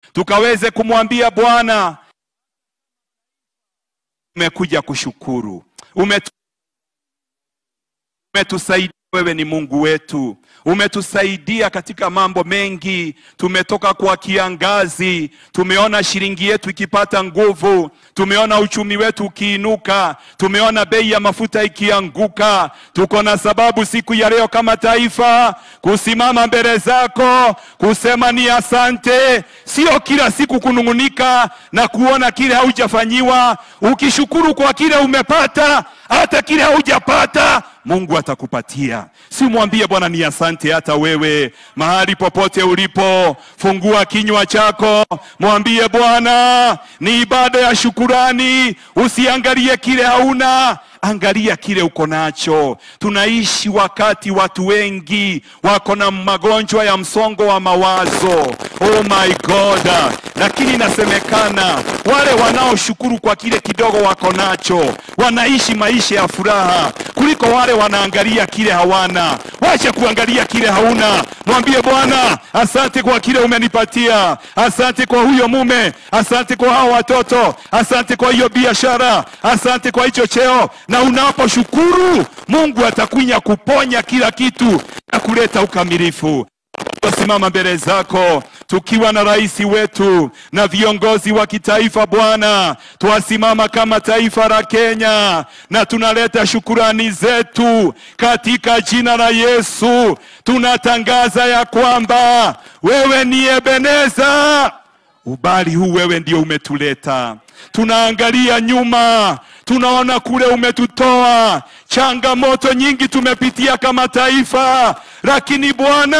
tukaweze kumwambia Bwana, umekuja kushukuru, umetu umetusaidia wewe ni Mungu wetu, umetusaidia katika mambo mengi. Tumetoka kwa kiangazi, tumeona shilingi yetu ikipata nguvu, tumeona uchumi wetu ukiinuka, tumeona bei ya mafuta ikianguka. Tuko na sababu siku ya leo kama taifa kusimama mbele zako kusema ni asante, sio kila siku kunung'unika na kuona kile haujafanyiwa. Ukishukuru kwa kile umepata, hata kile haujapata Mungu atakupatia. Si mwambie Bwana ni asante. Hata wewe mahali popote ulipo, fungua kinywa chako, mwambie Bwana ni ibada ya shukurani. Usiangalie kile hauna, angalia kile uko nacho. Tunaishi wakati watu wengi wako na magonjwa ya msongo wa mawazo. Oh my God! Lakini inasemekana wale wanaoshukuru kwa kile kidogo wako nacho wanaishi maisha ya furaha kuliko wale wanaangalia kile hawana. Wacha kuangalia kile hauna, mwambie Bwana asante kwa kile umenipatia, asante kwa huyo mume, asante kwa hao watoto, asante kwa hiyo biashara, asante kwa hicho cheo. Na unaposhukuru Mungu atakunya kuponya kila kitu na kuleta ukamilifu. Tusimama mbele zako tukiwa na rais wetu na viongozi wa kitaifa Bwana, twasimama kama taifa la Kenya na tunaleta shukurani zetu katika jina la Yesu. Tunatangaza ya kwamba wewe ni Ebeneza, ubali huu wewe ndio umetuleta. Tunaangalia nyuma, tunaona kule umetutoa, changamoto nyingi tumepitia kama taifa, lakini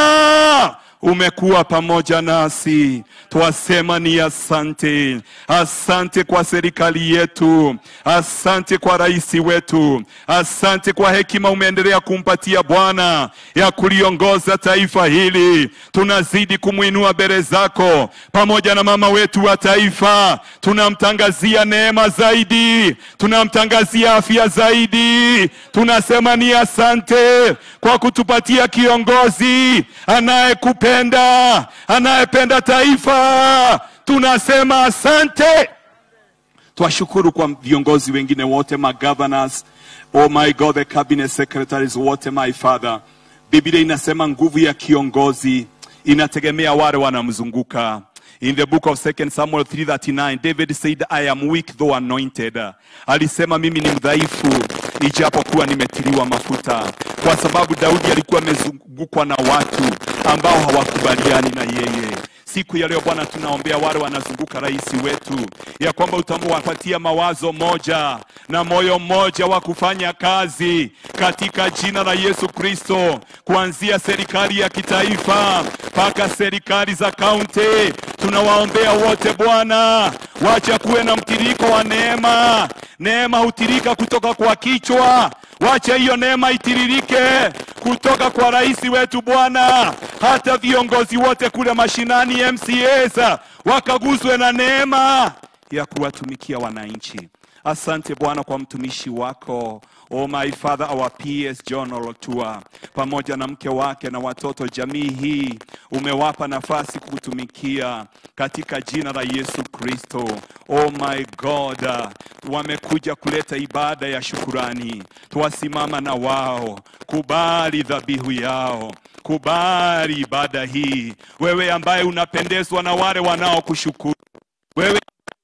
Bwana umekuwa pamoja nasi, twasema ni asante. Asante kwa serikali yetu, asante kwa rais wetu, asante kwa hekima umeendelea kumpatia Bwana ya kuliongoza taifa hili. Tunazidi kumwinua mbele zako pamoja na mama wetu wa taifa, tunamtangazia neema zaidi, tunamtangazia afya zaidi. Tunasema ni asante kwa kutupatia kiongozi anayekupe anayependa anayependa taifa. Tunasema asante. Twashukuru kwa viongozi wengine wote, magovernors, oh my God, the cabinet secretaries wote, my father. Biblia inasema nguvu ya kiongozi inategemea wale wanamzunguka. In the book of 2 Samuel 3:39, David said, I am weak though anointed. Alisema mimi ni mdhaifu ijapokuwa nimetiliwa mafuta, kwa sababu Daudi alikuwa amezungukwa na watu ambao hawakubaliani na yeye. Siku ya leo Bwana, tunaombea wale wanazunguka rais wetu, ya kwamba utawapatia mawazo moja na moyo mmoja wa kufanya kazi katika jina la Yesu Kristo, kuanzia serikali ya kitaifa mpaka serikali za kaunti. Tunawaombea wote Bwana, wacha kuwe na mtiriko wa neema. Neema hutirika kutoka kwa kichwa, wacha hiyo neema itiririke kutoka kwa rais wetu Bwana, hata viongozi wote kule mashinani MCAs wakaguzwe na neema ya kuwatumikia wananchi. Asante Bwana kwa mtumishi wako Oh my Father, our PS John Olotua pamoja na mke wake na watoto, jamii hii umewapa nafasi kutumikia katika jina la Yesu Kristo. Oh my God, wamekuja kuleta ibada ya shukurani, twasimama na wao, kubali dhabihu yao, kubali ibada hii, wewe ambaye unapendezwa na wale wanaokushukuru wewe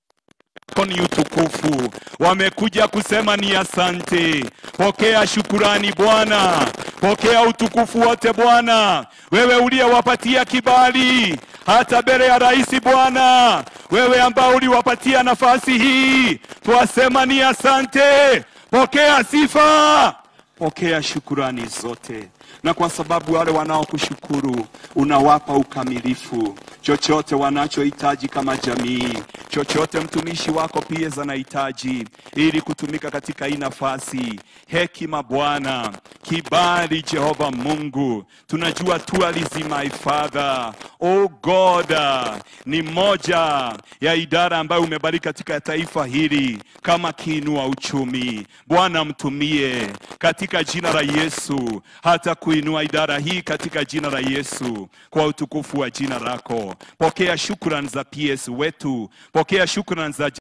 ni utukufu. Wamekuja kusema ni asante. Pokea shukurani Bwana, pokea utukufu wote Bwana, wewe uliyewapatia kibali hata mbele ya rais Bwana, wewe ambao uliwapatia nafasi hii, twasema ni asante. Pokea sifa, pokea shukurani zote na kwa sababu wale wanaokushukuru unawapa ukamilifu, chochote wanachohitaji kama jamii, chochote mtumishi wako pia anahitaji ili kutumika katika hii nafasi. Hekima Bwana, kibali Jehova Mungu, tunajua tourism my Father, oh God, ni moja ya idara ambayo umebariki katika taifa hili kama kiinua uchumi. Bwana, mtumie katika jina la Yesu hata kuinua idara hii katika jina la Yesu, kwa utukufu wa jina lako. Pokea shukrani za PS wetu, pokea shukrani za